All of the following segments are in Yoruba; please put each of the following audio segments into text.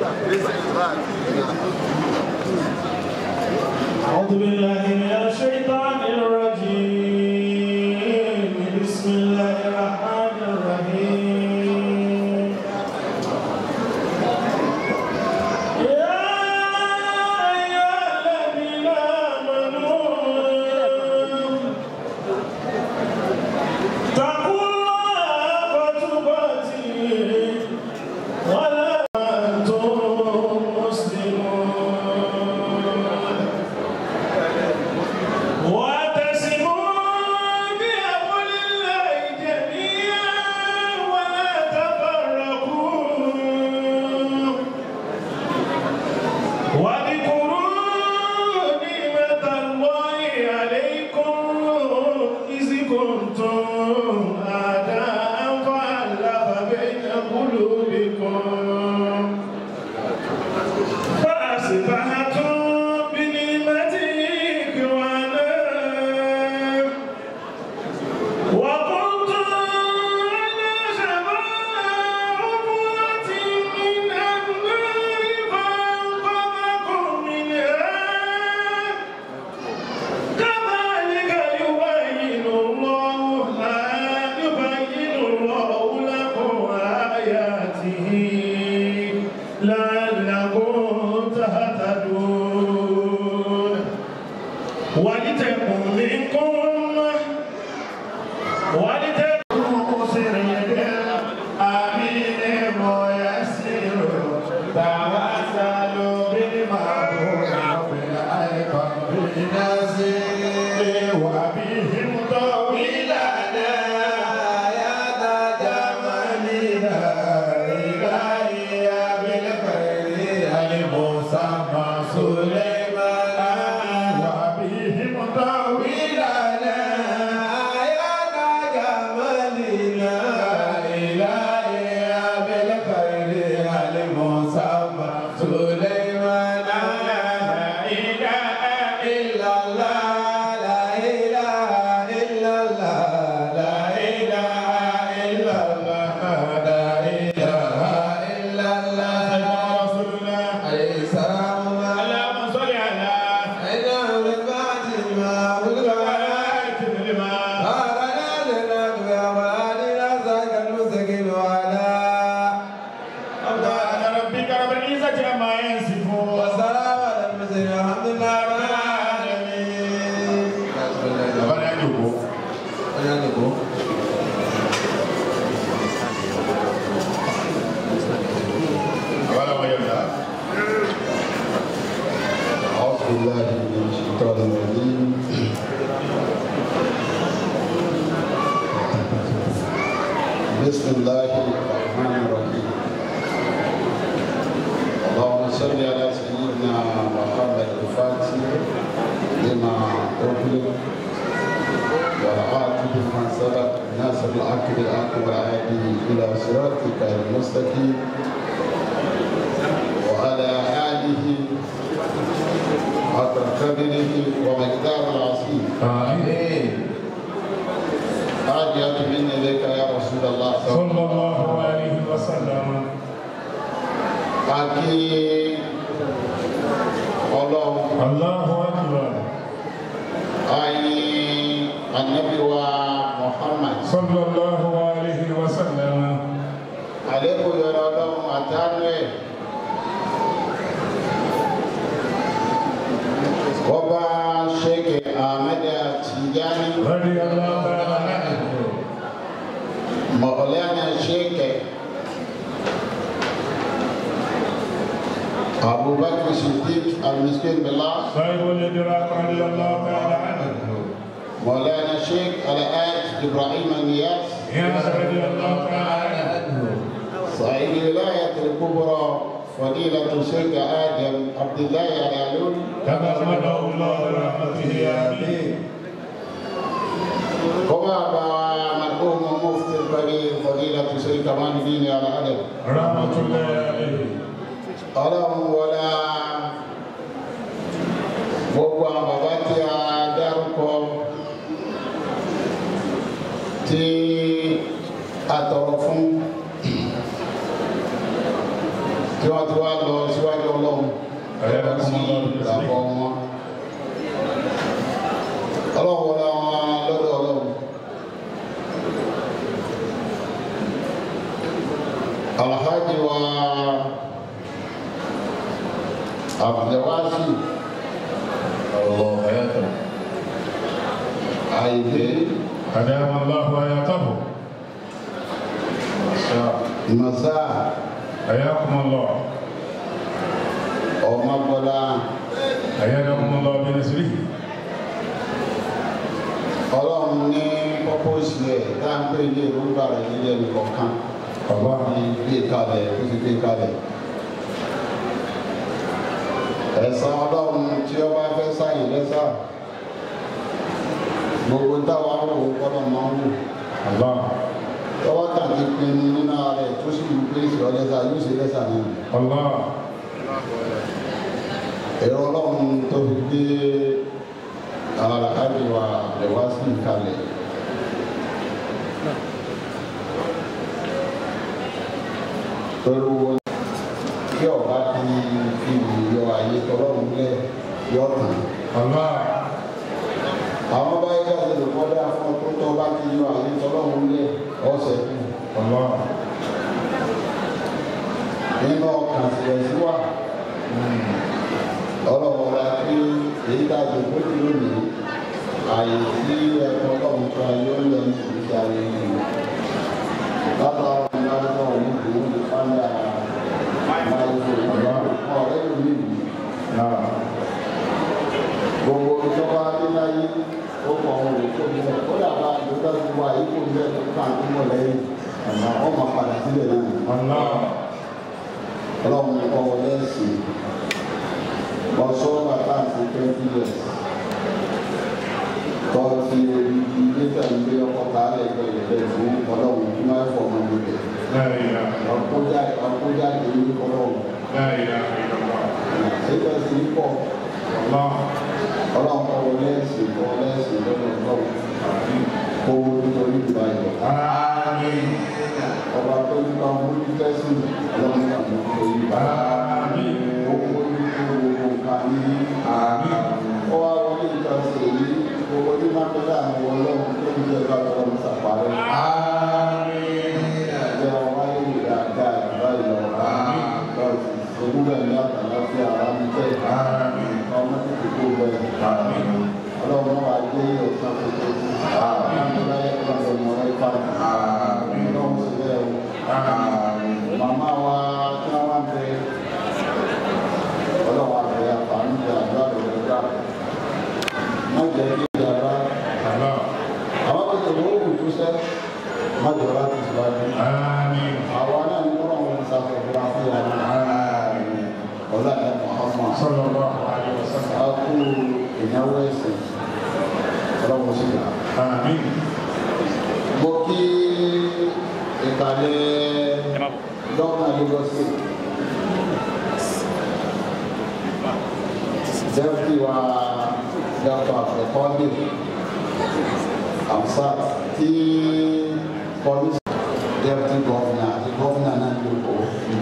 أعوذ بالله من الشيطان الرجيم بسم الله الرحمن الرحيم يا أيها الذين آمنوا اتقوا الله وتقاته ولا أنتم مسلمون واعتصموا بحبل الله جميعا ولا تفرقوا واذكروا نعمة الله عليكم إذ كنتم أعداء فألف بين قلوبكم فأصبحتم بنعمته إخوانا وكنتم على شفا حفرة من النار فأنقذكم منها كذلك يبين الله يبين الله لكم آياته لعلكم تهتدون ولتكن منكم أمة ولتكن مسردا آمين ميسر توسلوا بالمعروف والأيقظ بالنسير وبهم طويلا يا تجملنا إلهي بالخير المسمى سليمان وبهم طويلا يا تجملنا إلهي بالخير المسمى سليمان لا إله إلا الله لا إله إلا الله لا إله إلا الله لا إله إلا الله رسول الله عليه السلام اللهم صل على سيدنا الفاتح ما أغلق على كلمة هذا لنا وعلى ذاك المستقيم وعلى سبحان ربك رب العزة عما يصفون وسلام على المرسلين الحمد لله رب العالمين Bàbá ní àjòkó. Bàbá làwọn yẹ̀ dá. أعوذ بالله من الشيطان الرجيم بسم الله الرحمن الرحيم اللهم صل على سيدنا محمد الفاتح لما أغلق والعاقب من سبق ناصر الحق بالحق والعادي إلى صراطك المستقيم وعلى آله حق قدره ومقدار العظيم آمين حاجة مني إليك يا رسول الله صلى الله عليه وسلم Aki Ọlọ́run الله أكبر ayi anabi wa Muhammad صلى الله عليه وسلم àlékún yọrọ Ọlọ́run àtàánú ẹ̀ Ọba Sheikh Ahmed Tijani رضي الله تعالى عنه Maulana Sheikh Abu Bakr Siddiq Al-Miskin Billah صاحب الإدراك رضي الله تعالى عنه مولانا الشيخ الآج إبراهيم النياس ياس رضي الله تعالى عنه صاحب الولاية الكبرى فضيلة الشيخ آدم عبد الله العلول تغمده الله برحمته آمين وبابا مرحوم مفتي الكبير فضيلة الشيخ كمال الدين العلم رحمة الله عليه ọlọ́run wọlá gbogbo àwọn bàbá tí a dárúkọ tí a tọrọ fún tí wọ́n wọ́n ti wá lọ síwájú ọlọ́run ẹ̀rọ sí ìgbàgbọ́ wọn. ọlọ́run wọlé wọn lọ́dọ̀ ọlọ́run. alhaji wa abdulwasi الله حياته àìdé أدام الله حياته masa حياكم الله ọmọbọlá أيدكم الله بنصره ọlọ́run ní pọ́pọ́sì ẹ̀ dáńpé ilé ìrúgbà rẹ̀ nílẹ̀ nìkọ̀ọ̀kan الله ní gbé kalẹ̀ ó ti gbé kalẹ̀. ẹ̀sán ọlọ́run tí ó bá fẹ́ sáyìn lẹ́sà gbogbo táwa ń wò ó gbọ́dọ̀ máa ń wò الله tọ́wọ́ tàbí pinnu nínú ara ẹ̀ tó sì wù pé ìṣòro lẹ́sà yóò ṣe lẹ́sà náà. الله ẹ̀rọ ọlọ́run tó fi gbé àlàkàbí wa lẹ́wà sí ìkalẹ̀. pẹ̀lú kí ọba ti fi yọ àyè tọlọ́run lẹ̀ yọ tán. الله àwọn báyìí ká ṣe lè kọ́dá fún ọ tó tọ́ bá ti yọ àyè tọlọ́run lẹ̀ ọ̀sẹ̀ kù. الله nínú ọkàn sílẹ̀ sí wa ọlọ́run ra pé èyí tá a jò pé kí lónìí àyè tí ẹ̀kọ́ ọlọ́run tó ayé ó lọ ní ìgbésí ayé yìí látara ọ̀run náà náà ní ìlú ní fáńdà máa ń fò ọ̀rẹ́ ló ní ìlú نعم gbogbo ìjọba adéláyé ó kọ ohun ètò ìbílẹ̀ ó dàbà àdúgbò tó wà yìí kò ní ẹ̀kọ́ tó kàn tó mọ̀ lẹ́yìn wọ́n máa padà sílẹ̀ náà الله ọlọ́run kọ́ wọlé ẹ̀sìn ọ̀ṣọ́ bàtà àti twenty years tọ́ fi ilé tẹ̀lé ọkọ̀ kálẹ̀ gbẹ̀gbẹ̀ fún ọlọ́run tí wọ́n fọ̀ ọmọ mi bẹ̀. لا إله ọkọjá ọkọjá èyí ọlọ́run لا إله إلا الله ṣéjọ́ sí pọ̀ الله ọlọ́run kọ́ wọlé ẹ̀sìn kọ́ wọlé ẹ̀sìn lọ́dọ̀ ọlọ́run kó nítorí ìgbà yọ. آمين ọba tó ní ká mú ní tẹ́sí ọlọ́run kà mú nítorí ìgbà آمين owó ní gbogbo nǹkan ní آمين ó wá wọlé ìjọsìn èyí gbogbo ní mákẹ́lá àwọn ọlọ́run tó ń jẹ́ bá tọrọ sàpárẹ́. آمين ẹgbẹ́ wáyé ìdáadáa ìgbà ìlọ lọ́sì ogúnbẹ̀ ní àtàláfíà ráńtẹ́ آمين ọmọ títí kó bẹ̀. آمين ọlọ́run wà gbé ọ̀sán tuntun. láyé ọlọ́run mọ̀ ẹ́ pàdé. ọlọ́run sì bẹ́ẹ̀ o. آمين màmá wa tí wọ́n wá bẹ ọlọ́run àbẹ̀ àǹfààní ìjà àdúrà rẹ̀ gbà. má jẹ́ kí ìjà bá الله àwọn tó tẹ̀lé owó tó sẹ́ má jọ láti síwájú. آمين àwọn náà ní wọ́n wọn ṣàfihàn fún wa ní آمين ọ̀la ẹ̀ Muhammad. صلى الله عليه وسلم a kú ìnáwó ẹ̀sìn ọlọ́run sí gbà. آمين mo kí ìkàlẹ̀ dọ́kítà Lagos State dẹ́kítì wa dọ́kítà àfẹ́kọ́lé amsat tí kọ́mísì dẹ́kítì gọ́fìnà àti gọ́fìnà náà ló kọ́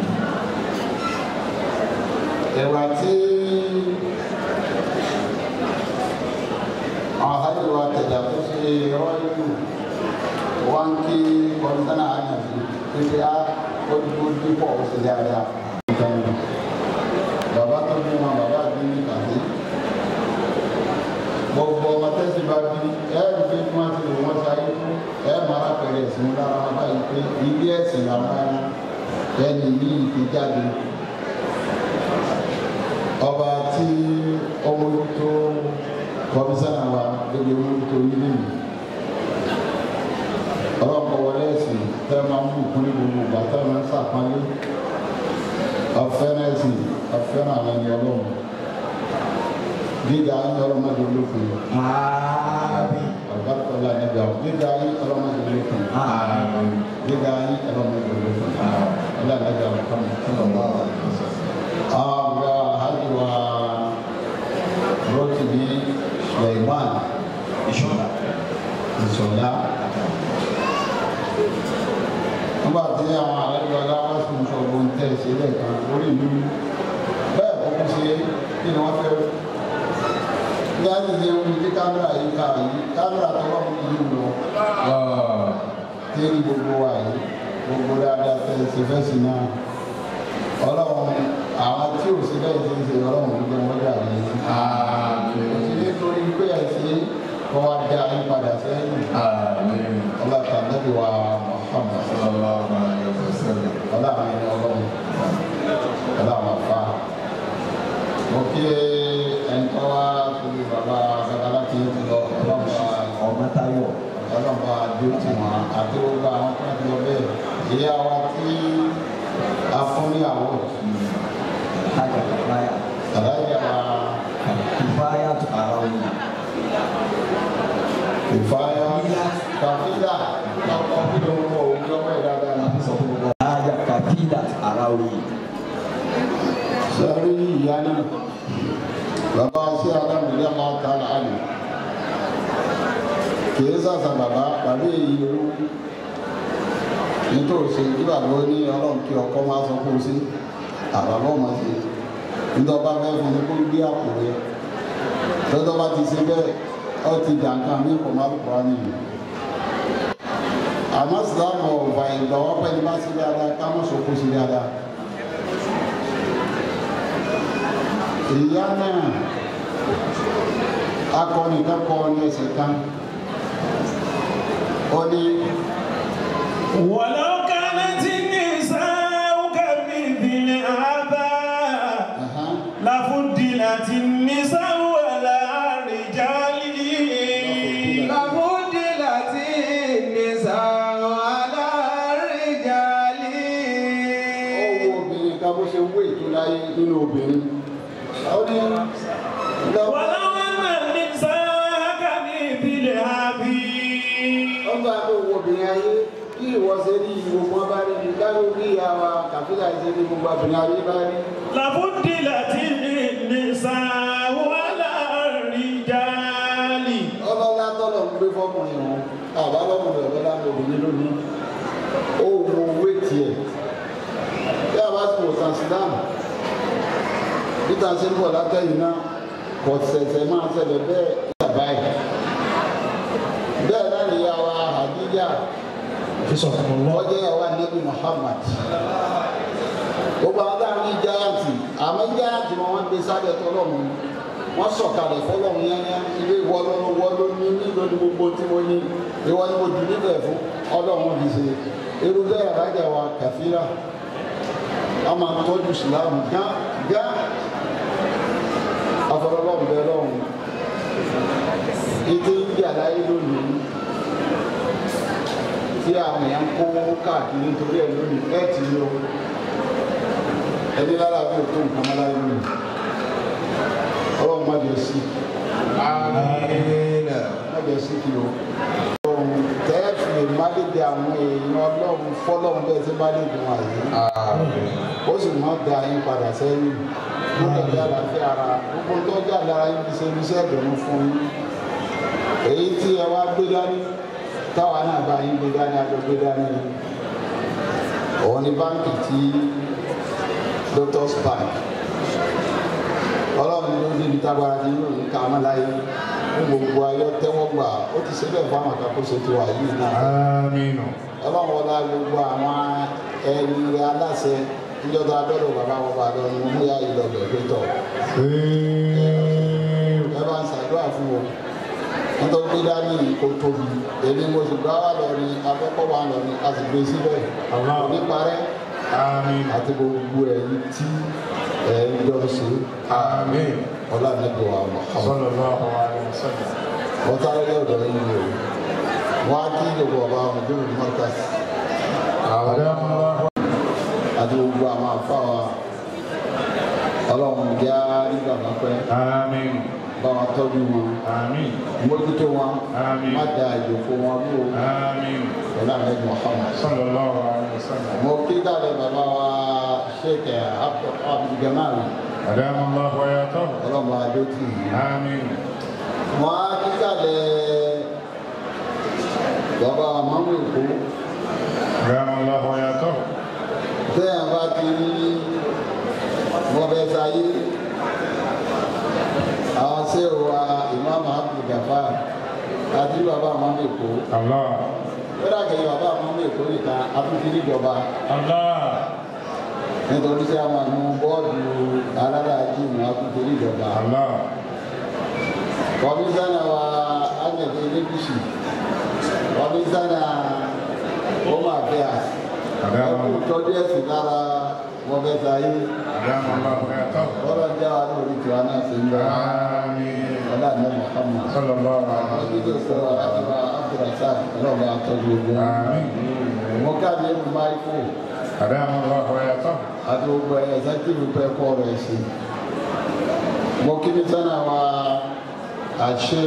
ẹ̀wà tí àwọn àlejò wa tẹ̀lé tó ṣe rọ́ọ̀lù wọn kí kọmíṣánná àyànfi pípé á ó dípọ̀ ó ṣe dáadáa. bàbá tó bí wọn bàbá bí ní kàdé gbogbo ọmọ tẹ́sí bá bí ẹ̀ẹ́dì pé kí wọ́n ti lò wọ́n sáyé fún ẹ̀ máa pẹ̀lẹ́ ẹ̀sìn lára wọn báyìí pé ilé ẹ̀sìn làwọn ẹran ẹni ní ìké jáde ọba tí ọmọ tó kọmíṣánná wa lórí owó tó yí nìyí ọlọ́pàá wọlé ẹ̀sìn tẹ́ máa ń bù kún ní gbogbo ìgbà tẹ́ máa ń sàpánlé ọ̀fẹ́rẹ́ ẹ̀sìn ọ̀fẹ́rẹ́ àwọn ẹni ọlọ́run gíga ayé ọlọ́mọdé olókun آمين ọ̀gáfẹ́lá nígbà gíga ayé ọlọ́mọdé olókun آمين gíga ayé ọlọ́mọdé olókun ọlọ́mọdé olókun àwọn àhàjùwà rotimi suleiman ìṣọ̀lá ìṣọ̀lá nígbà tí àwọn àlejò aláwọ̀sùn sọ̀rọ̀ ń tẹ̀sí ṣe lẹ́ẹ̀kan lórí ìlú bẹ́ẹ̀ kọ́kọ́ ṣe kí ni wọ́n fẹ́ rí ní àti ṣe omi tí kámẹ́rà yìí ká yìí kámẹ́rà tó wà fún yìí lọ tí ní gbogbo wa yìí gbogbo dáadáa fẹ́ ṣe fẹ́ sí náà ọlọ́run àwọn tí ò sí bẹ́ẹ̀ ṣe ń ṣe ọlọ́run ló jẹ́ wọ́n dà ní òsì nítorí pé ẹ̀ ṣe kọ́ wa dá yín padà sẹ́yìn ọlọ́ta lẹ́bi wa Muhammad ọlọ́run ẹni ọlọ́run ọlọ́run afa mo kí ẹnitọ́ wa tóbi bàbá babalá tí ó ti lọ ọlọ́run wa ọmọ táyọ̀ ọlọ́run wa dúró tì wọ́n àti gbogbo àwọn tó ń lọ bẹ́ẹ̀ ìyá wa tí a fún ní àwọ̀ tájà ìfáyà àdáyé wa ìfáyà tó ara òyìn ìfáyà kàfílà lọ́kọ̀ kí ló ń kọ òun lọ́wọ́ ẹ̀ dáadáa ní sọ fún gbogbo. tájà kàfílà ara òyìn sọ́rí ìyá náà bàbá sí alámìlẹ́ máa ta láàyè kìí sàṣà bàbá bàbá èyí olówó nítòsí ìgbàgbọ́ ó ní ọlọ́run kí ọkọ máa sọ fún un sí àbàbọ̀ máa ṣe nítorí fẹ́ fún un kó gbé àpò rẹ̀ lọ́dọ̀ bá ti ṣe bẹ́ẹ̀ ọ ti dànkan ní kò má lùkọ́ á nìyí àmọ́ sìlámù ọ̀gbà ìgbàwọ́ pẹ́ni bá sí dáadáa ká mọ̀ sọ́kó sí dáadáa. ìyá náà akọni kan kọ ní ẹsẹ̀ kan ó ní ولو كانت النساء كمثل هذا ẹ̀hán, لفضلت النساء على الرجال لفضلت النساء على الرجال ó wo obìnrin kan bó ṣe wé ètò láyé nínú obìnrin ó ní lọ́wọ́ ولو أن النساء كمثل هذه ọgbà tó wo obìnrin ayé bí ìwọ ṣe rí gbogbo wọn bá rí ní káyọ̀ bí ìyá wa kàfíà ṣe rí gbogbo obìnrin ayé bá rí لفضلت النساء على الرجال ọlọ́lá tọ́lọ̀ ń gbé fọ́kùnrin wọn àbálọ́kùnrin ọ̀lọ́lá ń obìnrin lónìí ó wo owó tiẹ̀ bí a bá ti wò sàn sílámù peter ṣe ń bọ̀ látẹ̀yìn náà kò ṣẹ̀ṣẹ̀ máa ṣẹlẹ̀ bẹ́ẹ̀ yàrá ẹ̀ bẹ́ẹ̀ náà ni ìyá wa Hadija ọjọ́ ìyàwó anabi Muhammad gbogbo àwọn táwọn ní jáyàntì àmọ́ jáyàntì wọn wọ́n gbé sábẹ́ tọ́lọ́mù wọ́n sọ̀kalẹ̀ fọlọ́mù yányá ilé ìwọ lọ́rùn wọ́n ló ní nílò ní gbogbo tí mo ní ìwọ ni mo jù níbẹ̀ fún ọlọ́run fi ṣe irú bẹ́ẹ̀ rájà wa kàfírà a máa tọ́jú ìsìlámù gán gán afọlọ́lọ́mù bẹ́ẹ̀ lọ́rùn ètò ìdí àláyé lónìí tí àwọn èèyàn kó káàkiri nítorí ẹ̀ lónìí ẹ̀ tì í o ẹni lára bí o tó nǹkan mọ́ láyé lónìí ọlọ́run má jẹ sí má jẹ sí kí o ọlọ́run tẹ́ẹ̀fì málédè àwọn èèyàn ọlọ́run fọlọ́run bẹ́ẹ̀ tí málédè wọn àyè ó sì má da yín padà sẹ́yìn má dàbí àlàáfíà ara gbogbo tó jẹ́ àdára yín fi ṣe iṣẹ́ ìdùnnú fún yín èyí tí ẹ wá gbé dání táwa náà bá yín gbé dání àjọ gbé dání òun ni báńkì tí doctors bank ọlọ́run ló ní ibi tágbára ti yóò ní ká má láyé ní gbogbo ayọ́ tẹ́wọ́ gbà ó ti ṣe bẹ́ẹ̀ fáwọn àkàkóso ti wà yìí náà آمين ọlọ́run wọlá gbogbo àwọn ẹni aláṣẹ níjọba abẹ́rẹ́ bàbá wọn bá lọ ní mú yá ìlọ̀bẹ̀ pétọ̀ ẹ bá ń ṣàdúrà fún wọn nítorí pé dání kò tóbi èmi mo sì gbá wà lọ ní abẹ́kọ̀ wà lọ ní a sì gbé síbẹ̀ Allah. kò ní parẹ́ آمين àti gbogbo ẹ̀yin tí ẹ̀ ń jọ ṣe آمين ọlá níbi wa Muhammad صلى الله عليه وسلم wọ́n sáré lé ọ̀dọ̀ yín ni o wọ́n á kí gbogbo ọba ọmọ ìjọba ní Markaz أدام الله àti gbogbo àwọn àfa wa ọlọ́run já nígbà máa pẹ́ آمين bá wọn tọ́jú wọn آمين mójútó wọn Àmín. má da ìjòkó wọn bí o آمين ọlá níbi Muhammad. صلى الله عليه وسلم mo kí dáre bàbá wa Sheikh Abdulgamal أدام الله وياته ọlọ́run adó tì í. آمين wọ́n á kíkàlẹ̀ bàbá àmọ́mú èkó أدام الله وياته téèyàn bá ti rí mọ́bẹ́ sáyé àwọn ṣé o wa ìmáàmù Abdul Gafar àti bàbá àmọ́mọ́ èkó Allah. kódà kẹ́yìn bàbá àmọ́mọ́ èkó nìkan àtúntì níjọba Allah. nítorí sí àwọn àánú bọ́ọ̀dù aláràájì ní àtúntì níjọba. Allah. Komisana wa Agnete Elegushi, komisana Home Affairs, ẹkú tọ́jú ẹ̀sìn lára wọn fẹ́ sáyé. Adamu Allah hayatahu. Ọlọ́ jẹ́ wa lórí tiwa náà sí ń bẹ́. Amin. Ọlá ní Muhammad. Sallallahu Wọ́n alaihi ti tó sọ àtúbà Abdulrasaq ọlọ́ba àtọ́jú ogun. Amin. Mo ká ní ẹnu máìkò Adamu Allah hayatahu. àti gbogbo ẹ̀ ẹ̀sẹ̀kìrì pẹ́ kọ́ rẹ̀ sí. Mo kí ni sánà wa àṣẹ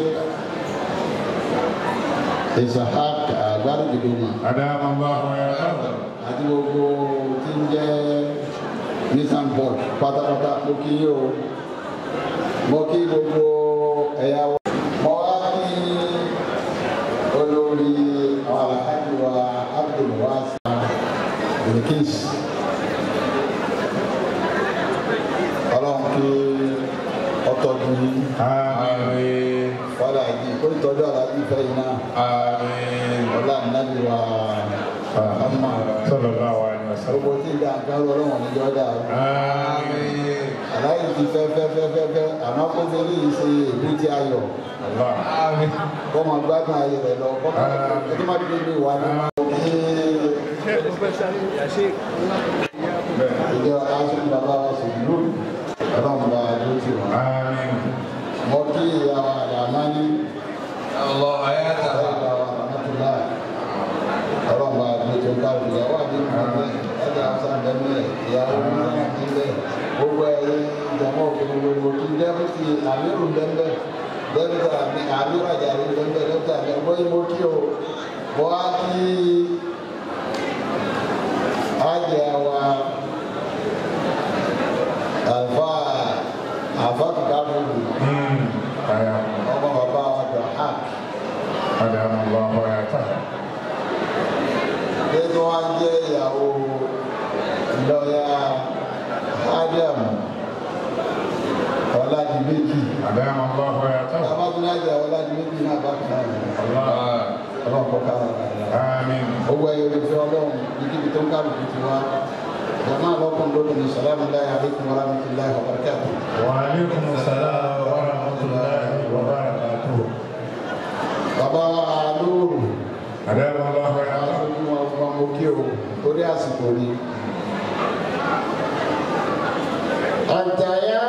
Isahak Agbárùgbìdùmá. Adamu Allah hayatahu. àti gbogbo tí ń jẹ́ nissan board pátápátá mo kí yín o mo kí gbogbo ẹ̀yà wa. mo wá ní olórí àwọn alhaji wa abdulwasa bilkis ọlọ́run kí ọtọ́jú yín Amin. wàhálà yìí kó ìtọ́jú aláàjì fẹ́ yín náà Amin. ọlá nàbí wa Muhammad Sallallahu alaihi wasallam. gbogbo tí ìdá nǹkan ọlọ́run ní yọ̀ọ́dà Amin. aláì ti fẹ́ fẹ́ fẹ́ fẹ́ fẹ́ àmọ́ kó tó lè ṣe èlú tí a yọ̀ Allah. Amin. kọ́ máa gbádùn ayé rẹ̀ lọ kọ́ máa kó tó má dé ilé wa ní máa kí ìjọ aṣọ bàbá wa sì lù ọlọ́run bá a dúró tì wọ́n. Amin. mo kí ìyá wa àdàmá ní Allah hayatahu. ìyá wa àmọ́tòlá ọlọ́run bá a dúró tì wọ́n káàkiri ìyàwó àdéhùn ọ̀gbẹ́ ẹ̀dá ọ̀sán bẹ́ẹ̀ ìyàwó ní ilẹ̀ gbogbo ẹ̀yẹ ìjàmọ́ òkèlè gbogbo kí dẹ́kùtì àmírù bẹ́ẹ̀ dẹ́kùtà àmírù àjàrí bẹ́ẹ̀ dẹ́kùtà àmírù bóyá mo kí o mo á kí ájẹ wa àfa àfa kìkà fúnmi Hmm. Aya. ọmọ bàbá wa dọ̀ hàk Adamu Allah hayatahu. nínú wa jẹ́ ìyàwó lọ́yà Adam Ọládìméjì Adamu Allah hayatahu. abáfúnájà Ọládìméjì náà bá kàn án Allah. ọlọ́run kọ́ ká wọn kàn án. Amin. owó ẹyọ lè fi ọlọ́run níbi tó ń kálukú ti wá jama lọ́kùn lónìí ní sàlámù láyé àlékún wa rahmatulahi wa barakatuh. وعليكم السلام ورحمة الله وبركاته. bàbá lóòrù أدام الله حياته. aṣojú wọn fún ọmọ kí o torí àsìkò ni. àtàyà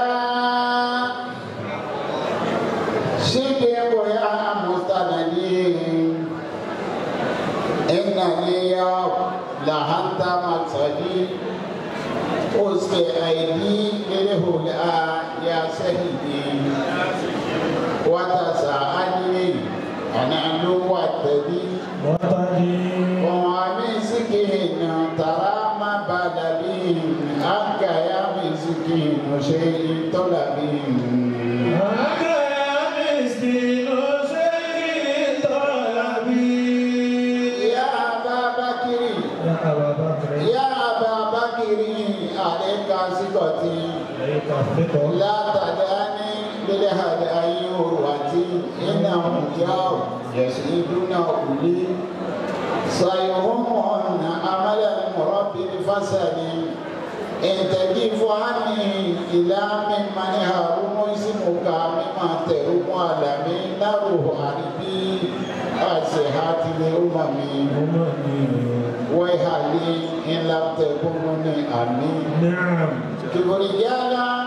ṣíkè bóyá mùsàlàyé ìnàníyà làhàntà màtàdí òsè àìdí lérèhùlà yà sẹ́yìn wàtàsà ánìyè ànàlú wàtàdí. ومسكين ترى ما بدل أنك يا مسكين شيء طلب يا أبا بكر يا أبا بكر عليك ثقتي لا تدعني للهدى يروتي إنهم جاءوا يسعدون أولي سيهمون عمل المرب الفسد إن تجف عني إلى ممن هرم اسمك مما تروم على من نروح عربي أسحات الأمم ويهالي إن لم تكونني أمين كبريانا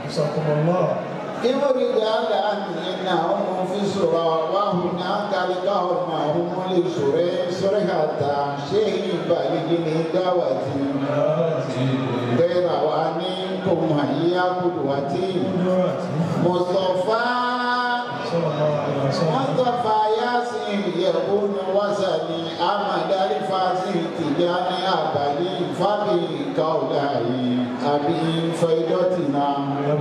كبريانا إنهم في سورة وهناك لقوم هم لسورة سورة شيء بالغ دعوتي غير وانكم هيا قدوتي مصطفى مصطفى ياسين يكون وزني أمد الفاسي تجاني أبني فبي قولاي أبي فيدتنا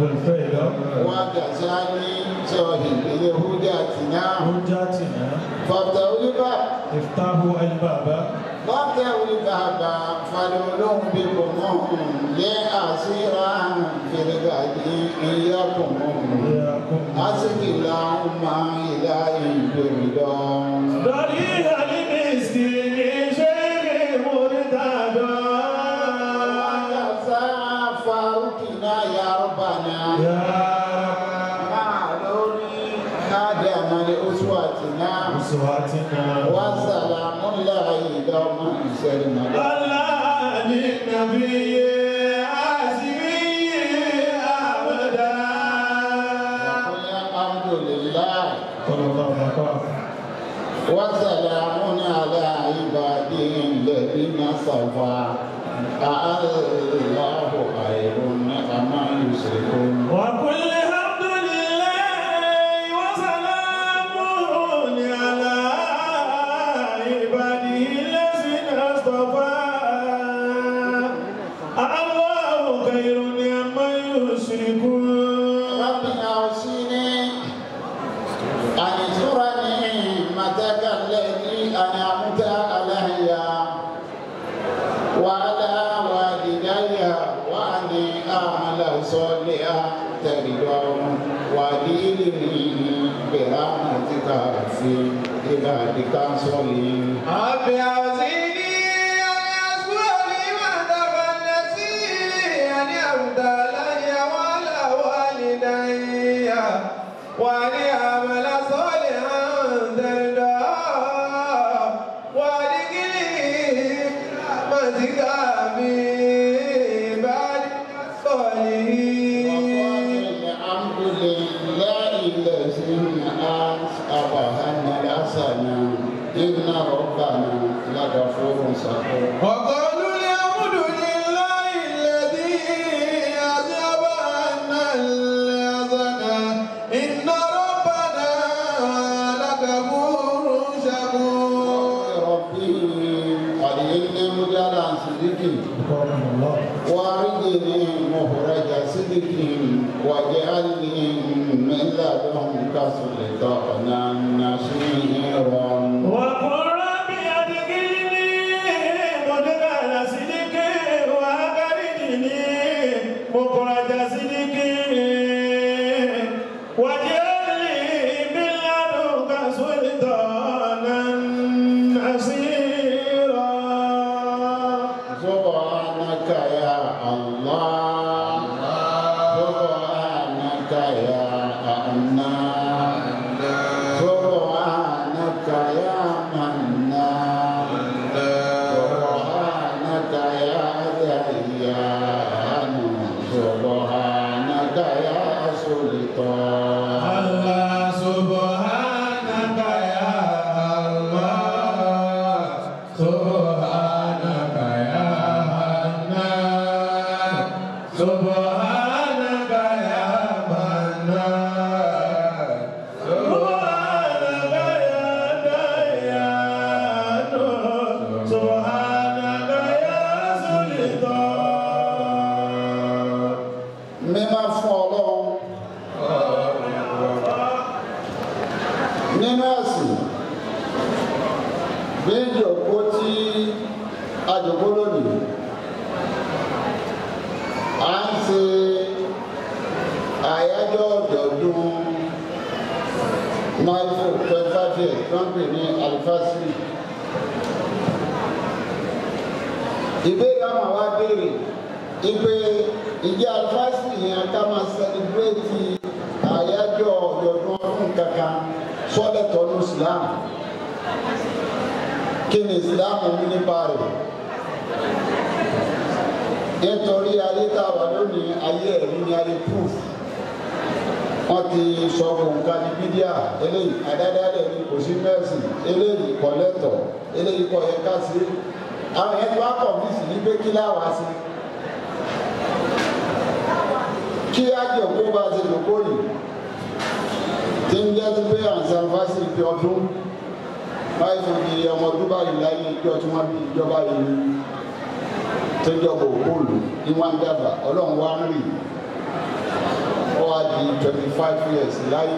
وكذاني صاحب الهداتنا فابتغوا الباب افتحوا الباب فابتغوا الباب معلول بكم لأسيرا في الغد إياكم أسك اللهم إلهي بردون ضريح المسكين شيخ مرتضى فاروقنا يا ربنا يا معلول آدم لأسوتنا أسواتنا وسلام الله دوما سلما على النبي عزمي أبدا وقل الحمد لله صلى الله عليه وسلم وسلام على عباده الذين صفى الله خير أما يشركون وكل حمد لله وسلام على عباده الذين اصطفى الله خير عما يشركون رب أوصيني أن ترني متك الذي أنعمت علي وعلى والدي وأن أعمل صالحا ترضاه وديني برحمتك في عبادك الصالحين رب أوزعني أن أشكر نعمتك التي أنعمت علي وعلى والدي وأن أعمل صالحا ترضاه وأدخلني برحمتك في عبادك الصالحين الحمد لله الذي أصابنا الحسنة إن ربنا لغفور شكور وقالوا الحمد لله الذي أذهب عنا الحزن إن ربنا لغفور شكور ربي قد إني مجالا صدقي وأرجني مخرج صدق واجعلني من لدنك سلطانا نصيرا وقل رب أدخلني مدخل صدق وأخرجني مخرج صدق واجعل لي من لدنك سلطانا نصيرا سبحانك يا الله سبحانك يا أمنان سبحانك يا منان سبحانك يا ديان سبحانك يا سلطان الله سبحانك يا الله سبحانك يا حنان سبحانك يا منان سبحانك يا ديان سبحانك يا سلطان mímọ́ fún ọlọ́run nínú ẹ̀sìn bí ìjòkó tí àjòkó lónìí a ń ṣe àyájọ́ ọ̀dọ̀ọdún náírà twenty five years tó ń pè ní alifásitì ìbéèrè àwọn àwa béèrè ipe ìjẹ́ alifásitì yẹn ká máa sẹlẹbírẹ́tì àyájọ́ ọ̀dọ̀ọdún ọdún kankan sọ́lẹ̀tọ̀ ní islam kí ni islam mú nípa rẹ̀ nítorí ayé tá a wà lónìí ayé ẹ̀rí ni ayé proof wọ́n ti sọ nǹkan ní bídíà eléyìí àdádálẹ̀ ni kò sí mẹ́sì eléyìí kọ̀lẹ́tọ̀ eléyìí kọ̀ yẹ ká sí àwọn yẹn ti wá kọ̀ mí sí ní pé kí láwa sí kí á jẹ́ òkú bá ṣe lòkó yìí tí ń jẹ́ sí pé àǹsán fásitì fi ọdún báyìí fún mi ọmọ ọdún báyìí láyé ìjọ tí wọ́n bí ìjọba yìí tó jọba òkúlù ní wọ́n ń dàgbà ọlọ́run wá ń rì ó wá di twenty five years láyé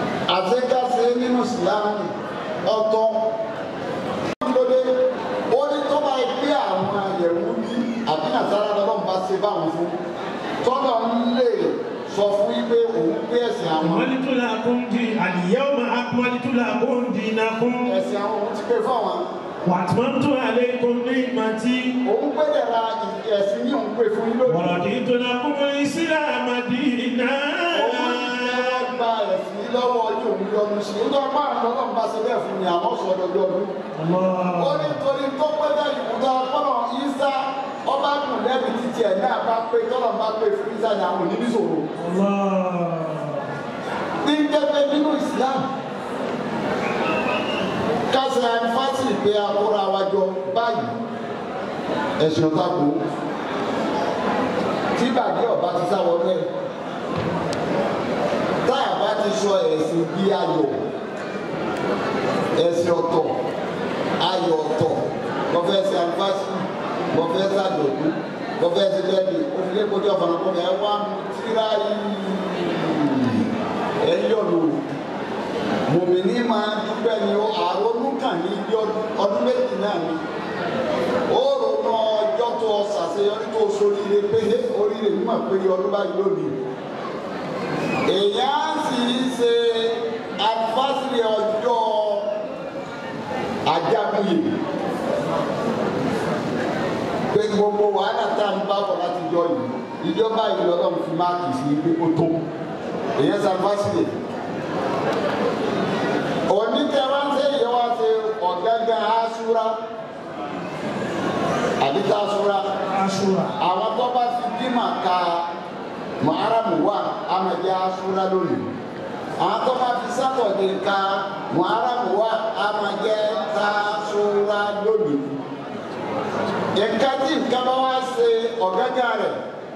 àtẹ́kásẹ́ nínú ìsìlámù ọ̀tọ̀ lóde ó ní àwọn akmalitu lakum di al-yawma akmalitu lakum dinakum ẹ̀sìn àwọn òun ti pé fún àwọn wa atmamtu alaykum ni'mati òun pé dẹ̀ra ẹ̀sìn ní òun pé fún yín lónìí. wa raditu lakum al-islama dinan. Òun ti fẹ́ gba ẹ̀sìn lọ́wọ́ yóò ń yọnu sí i. Nítorí máa ń lọ́nà bá ṣe bẹ́ẹ̀ fún mi àmọ́ sọ ọdọọdọ ọdún. Ó ní torí tó pẹ́ bẹ́ẹ̀ ìmúdá kọ́nà Ísá ọba dùn lẹ́bi títí ẹ̀ náà bá pé tọ́nà bá pé fún Ísá ni àwọn òní sòrò. Ní jẹ́pẹ́ nínú Ìsìlámù. Kásì ànífásì pé akóra wa jọ báyìí. Ẹ̀sìn ọ̀tá kú. Tí bàjẹ́ ọba ti sáwọ́ bẹ́ẹ̀ tá a bá ti sọ ẹ̀sìn bí ayọ̀ ẹ̀sìn ọ̀tọ̀ ayọ̀ ọ̀tọ̀ wọ́n fẹ́ ṣe anifásitì wọ́n fẹ́ ṣàjọ̀dún wọ́n fẹ́ ṣe bẹ́ẹ̀ni òfìlẹ̀ kojú ọ̀fọ̀nàkọ́ ẹ̀ wá mu tíra yìí ẹ̀ yọ̀ lò mòmìnì máa dúpẹ́ ni ó àrònú kàn ní ibi ọdún méjì náà ni ó ronú ọjọ́ tó ṣàṣeyọrí tó soríire pé oríire mímọ̀ pé ọdún báyìí lónìí èèyàn sì ń ṣe anifásitì ọjọ́ ajagunye pé gbogbo wàhálà tá à ń bá bọ̀ láti jọ yìí ìjọba ìlú ọlọ́run fi máàkì sí pé ó tó èèyàn ṣe anifásitì onítẹ̀wá ń ṣe ìyẹn wá ṣe ọ̀gángan aṣúra àdìtà aṣúra Ashura. àwọn tó bá fi dímà ka muharamu wa amadi asura lónìí àwọn tó bá fi sátọ̀dé ka muharamu wa amadi tasura lónìí nǹkan tí nǹkan bá wá ṣe ọ̀gágá rẹ̀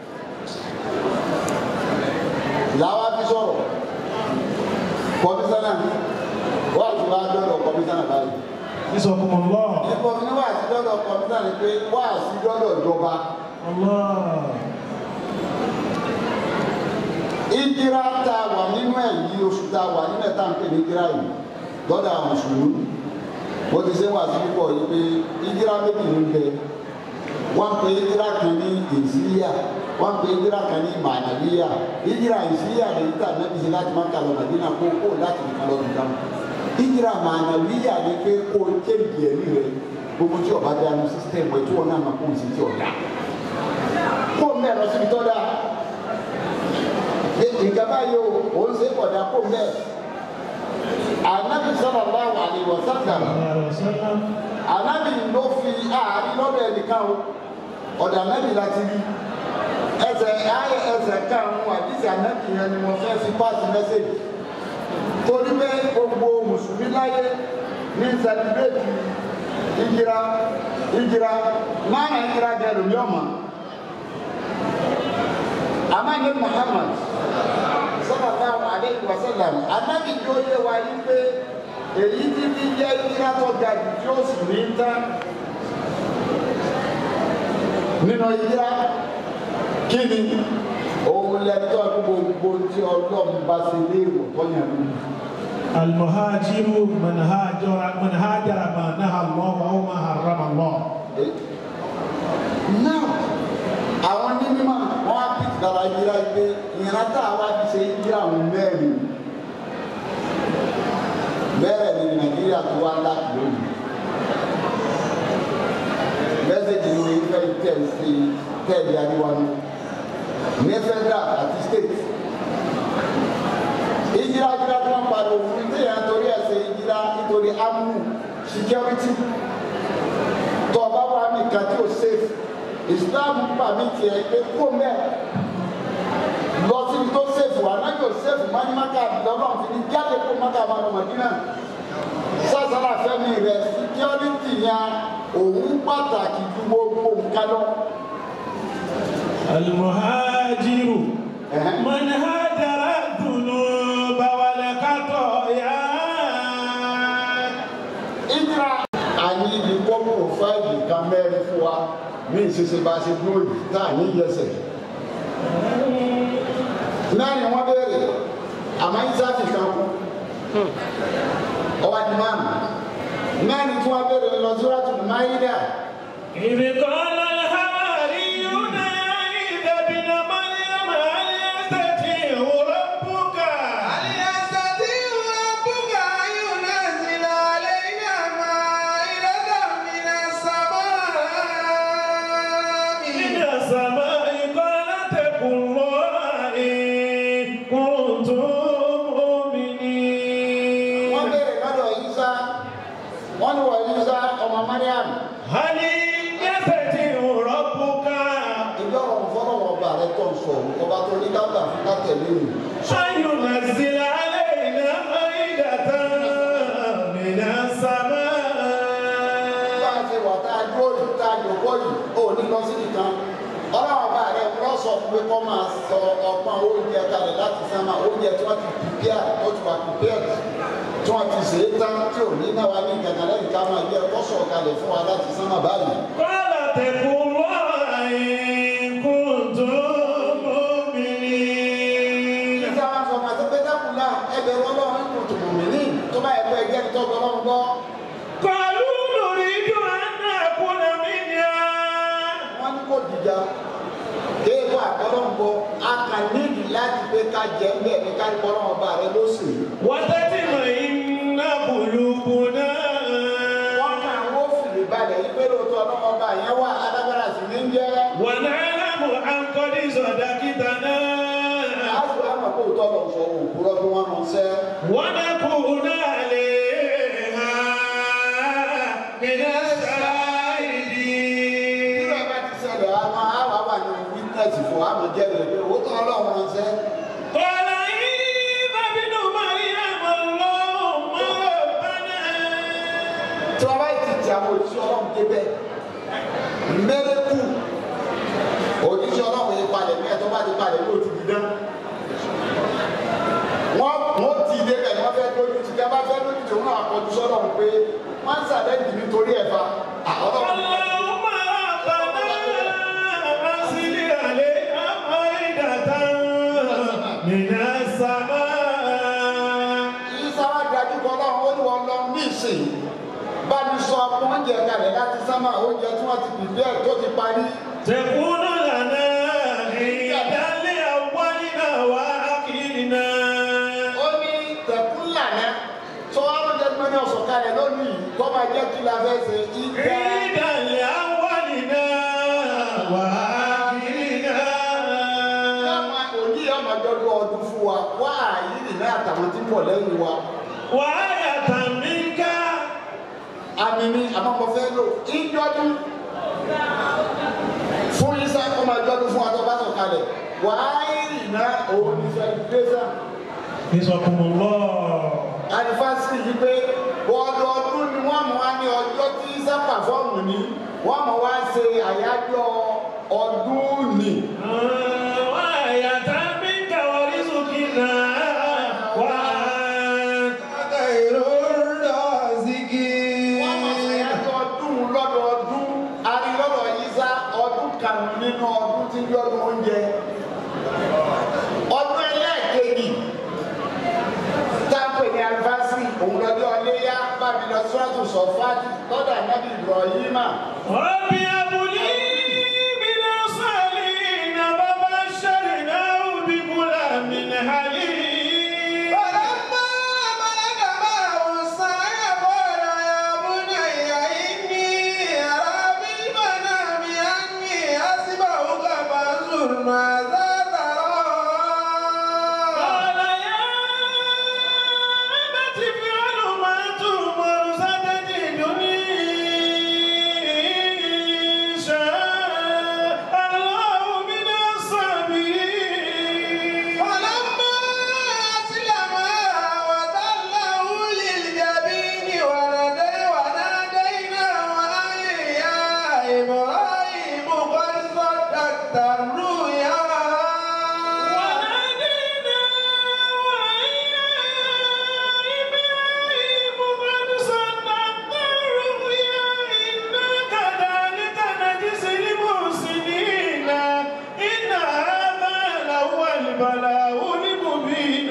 làwa fi sọ̀rọ̀ kọmísánná wà tí wàá dọ́dọ̀ kọmísánná báyìí Bisakumullah. nípa ní wà tí dọ́dọ̀ kọmísánná pé wà sí dọ́dọ̀ ìjọba. Allah. ìjìrá tá a wà nínú ẹ̀ yìí oṣù tá a wà nínú ẹ̀ tá à ń pè ní ìjìrá yìí lọ́dọ̀ àwọn mùsùlùmí mo ti ṣe wà sí púpọ̀ yìí pé ìjìrá méjì ló ń bẹ wọ́n pe ìjìrá kan ní ìsíríà wọ́n pe ìjìrá kan ní mànàbíyà ìjìrá ìsíríà lè ní tàbí ẹbí ṣe láti má kà lọ màdínà kó kó láti nìkan lọ nìkan ìjìrá mànàbíyà ni pé kó o kéèkì ẹ̀rí rẹ gbogbo tí ọba dánú sísítẹ̀mù ẹ̀ tí wọ́n náà máa kó o sì tí ọ̀dà kó o mẹ́rọ síbi tọ́ dáa nǹkan báyìí o ò ń ṣe kọ̀dà kó mẹ́ anabi sallallahu alaihi wasallam anabi ló fi àárín lọ́dọ̀ ẹnìkan o ọ̀dọ̀ anabi láti rí ẹsẹ̀ ayé ẹsẹ̀ karùn-ún àdìsí anabi yẹn ni wọ́n fẹ́ fi páàsì mẹ́sẹ̀gì torí pé gbogbo mùsùlùmí láyé ní sẹlẹ̀bírẹ̀tì ìjìra ìjìra máa ń ìjìra gẹ̀rù ní ọ̀mà amani muhammad sallallahu alayhi wa sallam anabi tó yé wa yí pé èyí tí fi jẹ́ ìdíra tó ga jù tí ó sì ní tán nínú ìdíra kí ni òun lẹ́tọ́ gbogbo tí ọlọ́run bá ṣe lé ìwòtọ́ yẹn lù. المهاجر من هاجر من هاجر ما نهى الله او ما حرم الله. now àwọn ní mímọ́ wọn á pìtì dára yíra pé ìran tá a wá fi ṣe yíra àwọn mẹ́rin bẹ́ẹ̀ ni nàìjíríà tó wá láti lónìí mẹ́sẹ̀jì ni wọ́n fẹ́ tẹ̀ sí tẹ̀lé àríwájú ní federal àti state ìjìlá ìjìlá tó ń pariwo fún mi téèyàn torí ẹ̀ ṣe ìjìlá nítorí amú security tó ọba wa nìkan tí ó safe islam pàmì tiẹ̀ pé kó mẹ́ lọ síbi tó sèfù anájò sèfù mánìmákà lọ́nà fi ní jáde kó máka máa lọ mọ̀dínà sásàlà fẹ́mi rẹ̀ síkírọ́rìtì yẹn òun pàtàkì ju gbogbo nǹkan lọ. المهاجر من هاجر الذنوب والخطايا ìdíra àní ibi kọ́ pòfáìlì kan mẹ́rin fún wa ní ìṣẹ̀ṣẹ̀ bá ṣe dúró yìí tá à ní yẹsẹ̀. mẹ́rin wọ́n béèrè àmọ́ ìsáàfì kan kú ọwọ́ di márùn mẹ́rin tí wọ́n béèrè lọ sí wàtí máyídà إذ قال الحواريون يا عيسى ابن مريم هل يستطيع ربك ọba rẹ tó ń sọ òun ọba tó ní kágbà fún kátẹ̀lé òun. فينزل علينا مائدة من bá السماء a ṣe wà tá a dúró yìí tá a jòkó yìí ò ní lọ sí nìkan ọlọ́run ọba rẹ wọ́n sọ fún pé kọ́ máa sọ ọgbọ́n oúnjẹ kalẹ̀ láti sánmà oúnjẹ tí wọ́n ti pìpíà tó ti wà pìpíà tí wọ́n ti ṣe é tán tí ò ní náà wá ní kankan lẹ́yìn ká máa jẹ́ kó sọ̀ kalẹ̀ fún wa láti sánmà báyìí. قال اتقوا الله إن كنتم مؤمنين nígbà wọn sọ màtí pé dákúlá ẹgbẹ̀rún ọlọ́run kò tó mọ̀mí ní tó bá ẹgbẹ́ ẹgbẹ́ ní tọ́gbọ́n ọlọ́run gbọ́. قالوا نريد أن نكون منها wọ́n ní kò dìjà kéèkó àgbọ̀rọ̀ ń bọ̀ a kà nídìí láti pé ká jẹ́ ń bẹ̀ ní ká gbọ́rọ̀ ọba rẹ ló sì. وتطمئن قلوبنا wọ́n kà ń wó fìlì balẹ̀ yí pé lóòótọ́ ọlọ́run ọba yẹn wà alágbára sì ní ń jẹ́. ونعلم أن قد صدقتنا láti wá mọ̀ pé òótọ́ lọ sọ òkúrọ́ bí wọ́n mọ̀ sẹ́. ونكون عليها من الشاهدين nígbà bá ti ṣẹlẹ̀ àwọn àwa wà ní wítẹ́sì fún wa àmọ̀ jẹ́ rẹ̀ pé òótọ́ ọlọ́run wọn sẹ́. قال عيسى ابن مريم اللهم ربنا tí wọ́n bá ti ti àwọn òṣìṣẹ́ ọlọ́run débẹ̀ mẹ́rẹ́kù òṣìṣẹ́ ọlọ́run yìí palẹ̀ ní ẹ̀tọ́ bá ti palẹ̀ ní òtún dídán wọ́n wọ́n ti débẹ̀ wọ́n fẹ́ lójú ti dá bá fẹ́ lójú tí wọ́n náà kọjú sọ́dọ̀ pé wọ́n ń sàbẹ̀dì nítorí ẹ̀fà ọlọ́run اللهم ربنا أرسل عليها مائدة من السماء yìí sáwá dájú kọ́ ọlọ́run ó ní wọn lọ ní ìsìn bá mi sọ ọkùnrin oúnjẹ kalẹ̀ láti sámà oúnjẹ tí wọ́n ti bìbí ẹ̀ tó ti parí تكون لنا عيدا لأولنا وآخرنا ó ní tẹ̀kún lànà tó wá lóúnjẹ tí wọ́n ní ọ̀sán kalẹ̀ lónìí kọ́ máa jẹ́ kí la fẹ́ ṣe ìgbà. عيدا لأولنا وآخرنا Yàmà òní ọmọdọ́dún ọdún fún wa wá àyíní náà àtàwọn tí ń bọ̀ lẹ́yìn wa. وآية منك Àmì ni àmọ́kọ fẹ́ lò ìjọdún fún Isa ọmọ ìjọdún fún atọ́ sọ̀ kalẹ̀. Wà àyíní náà òun ní celebration. نسبكم الله Anifásitì yìí pé ọdọọdún ni wọ́n mọ̀ wá ní ọjọ́ tí Isa pàfọ́ọ̀mù ní wọ́n mọ̀ wá ṣe àyájọ́ ọdún nì. وآية منك ورزقنا وأنت خير الرازقين wọ́n mọ̀ ṣàyájọ́ ọdún lọ́dọọdún arílọ́dọ̀ yíṣá ọdún karùn-ún nínú ọdún tí ń bí ọdún oúnjẹ ọdún ẹlẹ́ẹ̀kejì táǹpẹ̀ ní anifásitì òun lọ́jọ́ ọléyá bábí lọ síwájú sọ̀fáàtì lọ́dọ̀ ànábì Ibrahima رب هب لي من الصالحين وبشرناه بغلام حليم فلما بلغ معه السعي قال يا بني إني أرى بالمنام أني أسمعك فانظر ماذا ترى قال يا أبت افعل ما تؤمر ستجدني إن شاء الله من الصابرين فلما أسلما وتله للجبين ونادي وناديناه أن يا إبراهيم قد صدقت الرؤيا البلاء المبين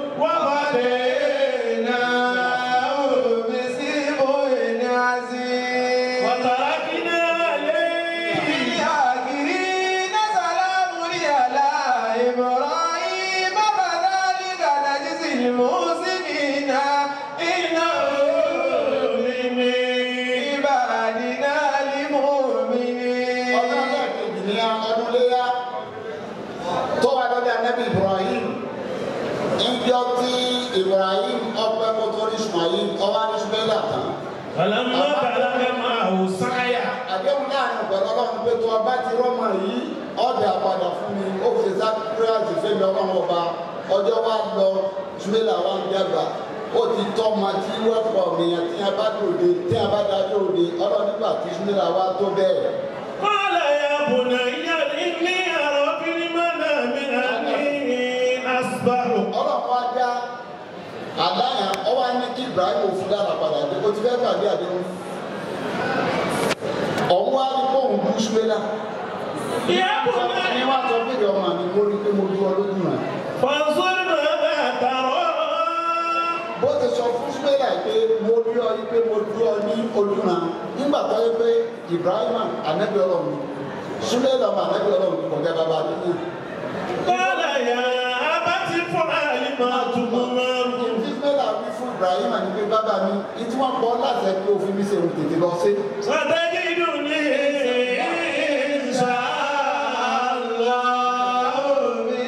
وهديناه بسبع عزيز وتركنا عليه الآخرين سلام على إبراهيم كذلك نجزي المحسنين إنه من عبادنا المؤمنين ọdún ẹlẹ́ẹ̀kejì ní ọdún léyá tó wà lọ́dọ̀ ànábì Ibrahim ìjọ tí Ibrahim ọpẹ́ kó tó rí Ismail ọwọ́ ní Ismaila tán فلما بلغ معه سعيه àdéhùn láàrin pẹ̀lú ọlọ́run pé tó ọba ti rọ́mọ yìí ọ̀dà padà fún mi ọlọ́run ọba ọjọ́ wa lọ ṣúlẹ̀là wa ń dàgbà ó ti tọ́ ọmọ tí wọ́n pọ̀ mìíràn tí a bá dòde tí a bá dájọ́ òde ọlọ́run nígbà tí ṣúlẹ̀là wa tó bẹ́ẹ̀. قال يا بني إني أرى في المنام أني أسبحك ọlọ́run wa dá àdáyà ọwọ́ ní kí Ibrahim òfin dára padà dé o ti fẹ́ gbàgbé àdéhùn ọ̀hún wa ní kóhùn bú ṣúlẹ̀là يا بني ẹni wá sọ pé ọmọ mi mo rí pé mo dúró lójú rẹ̀. فانظر ماذا ترى bó ti sọ fún súpẹ́lá pé mo rí ọ yí pé mo dúró ọ ní ojúran nígbà tó yẹ pé Ibrahima anabi Ọlọ́run súpẹ́lá ọmọ anabi Ọlọ́run kò jẹ́ bàbá nínú. قال يا أبت افعل ما تؤمر ìdí súpẹ́lá wí fún Ibrahima ní pé bàbá mi ìtí wọ́n pọ̀ láti ẹ̀ pé òfin mi ṣe òun tètè lọ sí. ستجدني إن شاء الله من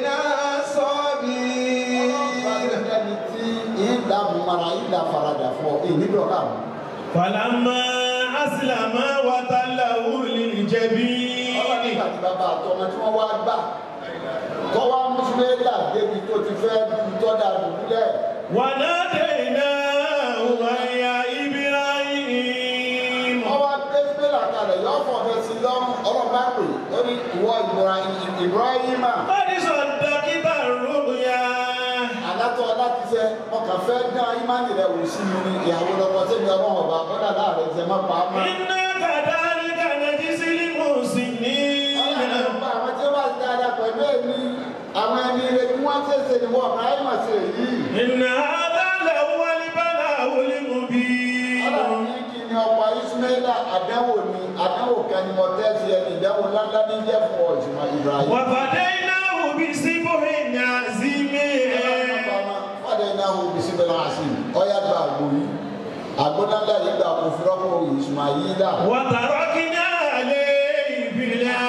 الصابرين ẹni tí ìdá mara ìdá faradà fún ọ èyí níbi ọ̀gá mi. فلما أسلم وتله للجبين ọlọ́run nígbà tí bàbá àtọmọ tí wọ́n wá gbà tọ́wọ́ mùsùlùmí débi tó ti fẹ́ tọ́jà dùbúlẹ̀. وناديناه أن يا إبراهيم ọwọ́ gbẹ́sílẹ̀ kalẹ̀ yọ fọ̀fẹ́ sí lọ́rùn ọlọ́ba pè ó ní ìwọ Ibrahim Ibrahima قد صدقت الرؤيا alátọ́ láti fẹ́ ọkàn fẹ́ dán imáni rẹ̀ wò sí mi ní ìyàwó lọ́kọ sẹ́mi ọlọ́run ọba kọ́dà láàrin ṣe má pa á mọ́. إنا كذلك نجزي المحسنين ọlọ́run ọba àwọn tí wọ́n ti dáadáa pẹ̀lú èmi àwọn ẹni rẹ̀ bí wọ́n ṣe ṣe ni wọ́n Ibrahima ṣe èyí. إن هذا لهو البلاء المبين ọlọ́run ní kí ni ọ̀pọ̀ Ismaila àdánwò ni àdánwò kan ni mo tẹ́ sí ẹni ìdánwò ńláńlá ní jẹ́ fún ọ̀jùmọ̀ Ibrahim. وفديناه بسبح عظيم fọdẹ náà wo bisi bẹ náà sí ọyá gba àgbo yìí àgbo náà dá yìí gba kó fúrọ́pọ̀ Ismaila وتركنا عليه في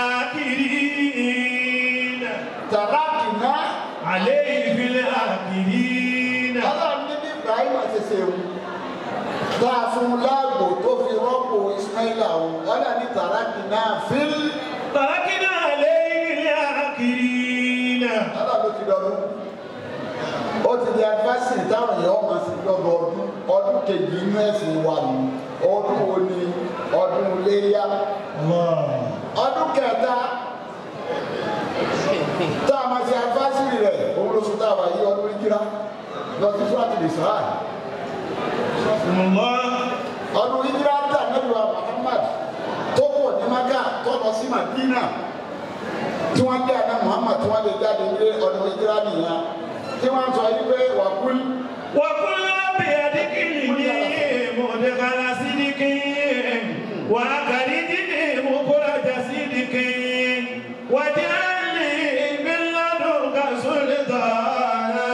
الآخرين tàràkì náà عليه في الآخرين ọlọ́run níbi Ibrahim àṣẹṣe wù tá a fún un láàgbò tó fi rọ́pò Ismaila wù ọlọ́run ní tàràkì náà fíl تركنا عليه في الآخرين ọlọ́run ló ti dọ̀dún ó ti di adivasi táwọn èèyàn ọmọ sí lọ́dọọdún ọdún kejì inú ẹ̀sìn wà nù ọdún wo ni ọdún léyà. الله ọdún kẹta tá a máa ṣe anfásírì rẹ̀ òun ló sùn tá a wà yí ọdún ìjírá lọ sí fúlàtì lè sọ́ra الله ọdún ìjírá tá nẹ́bí wa Muhammad tó kọ̀ ní maka tó lọ sí Madina tí wọ́n dé àná Muhammad tí wọ́n lè jáde ní ọdún ìjírá nìyẹn tí wọ́n sọ yí pé wà kúl وقل رب أدخلني مدخل صدق وأخرجني مخرج صدق واجعل لي من لدنك سلطانا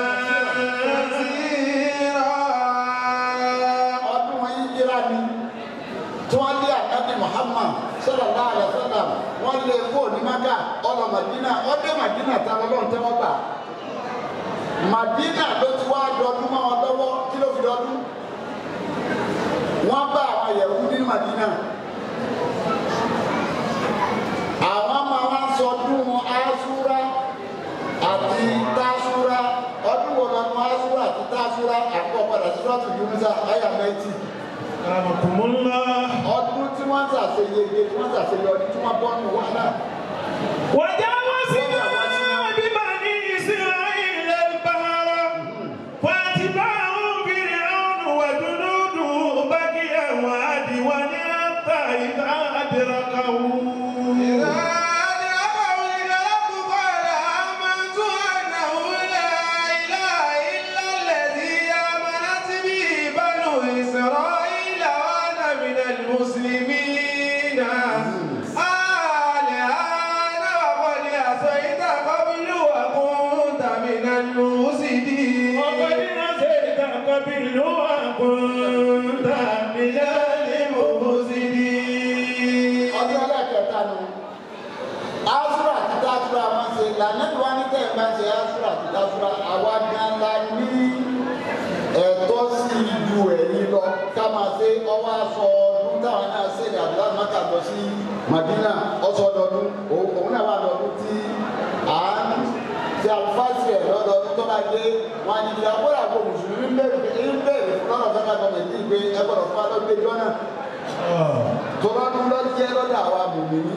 نصيرا ọdún ìjírá ni tí wọ́n dé ànábì Muhammad sallallahu alaihi wasallam wọ́n lè kó ní maka ọlọ Madina ọdẹ Madina tá lọ́lọ́run tẹ́wọ́ gbà. Madina ló ti wá dọdún mọ́ wọn lọ́wọ́ kí ló fi dọdún wọ́n bá àwọn yẹ̀wù ní Madina àwọn máa wá sọdún asúra àti tásúra ọdún wo lọ́nu asúra àti tásúra àkọ́kọ́dà sí lọ́tù Yunusa àyà mẹ́tì رحمكم الله ọdún tí wọ́n ṣàṣeyege tí wọ́n ṣàṣeyọrí tí wọ́n bọ́ nù wàhálà. وجاوزنا ببني إسرائيل البحر فاتبعهم فرعون وجنوده بغيا وعدوا حتى إذا أدركه المسلمين الآن وقد عصيت قبل وكنت من المفسدين وقد عصيت قبل وكنت من المفسدين ọdún ẹlẹ́kẹta nu asura àti tasura máa ń ṣe lànàbí wa ní tẹ̀yìn bá ń ṣe asura àti tasura àwa gan la ní ẹ̀tọ́ sí ju ẹ̀yìn lọ ká máa ṣe ọwọ́ aṣọ ọdún táwọn náà ṣe ní àbúrò àmàkà lọ sí Madina ọsọ ọdọọdún òun náà wà lọdún tí à ń ṣe alifásí ẹ̀ lọ́dọọdún tó bá dé wọn ni ìyá kó làbọ̀ mùsùlùmí ń bẹ̀rẹ̀ ń bẹ̀rẹ̀ fún lọ́dọ̀ fẹ́ ká gbọmọ̀ ní ìgbé ẹgbọ̀rọ̀ fún alọ́gbé jọ́nà tó lọ́dún lọ jẹ́ lọ́dọ̀ àwa mùmìnì.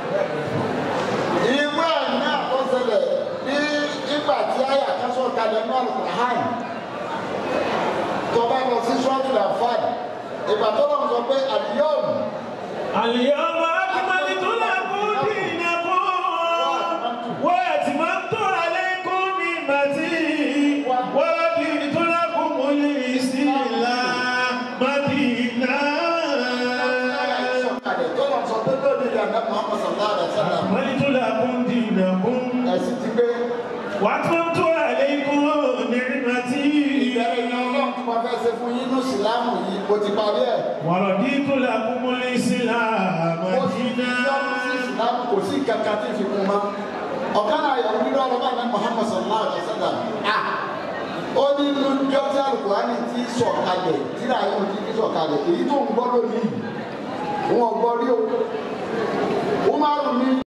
ìgbà náà tó ṣẹlẹ̀ ní ìgbà tí àyà kásọ̀ kalẹ̀ náà lùkùrán tó bá lọ sí sọ́ọ̀tù làfáàdì ìgbà tó lọ́n sọ pé àdìyọ́ọ̀mù اليوم أكملت لكم دينكم وأتممت عليكم نعمتي ورضيت لكم الإسلام دينا kalẹ̀ tó lọ́n sọ pé lónìí ìyàgbẹ́ Muhammad sallallahu alaihi wa sallam أكملت لكم دينكم ẹ̀sìn ti gbé وأتممت عليكم نعمتي ìbẹ̀rẹ̀ ìyẹn ọlọ́run tí wọ́n fẹ́ ṣe fún yín ní ìsìlámù yìí kò ti parí ẹ̀ ورضيت لكم الإسلام kò sí دينا ìyọ́nù sí ìsìlámù kò sí kankan tí fi kún mọ́ ọ̀kan náà yọ̀ nínú ọ̀rọ̀ bá ní Muhammad sallallahu alaihi wa sallam à ó ní inú jọ́sí alukurani ti sọ̀kalẹ̀ tí náà yóò ti sọ̀kalẹ̀ èyí tó ń gbọ́ lónìí wọn gbọ́ rí o Umaru ní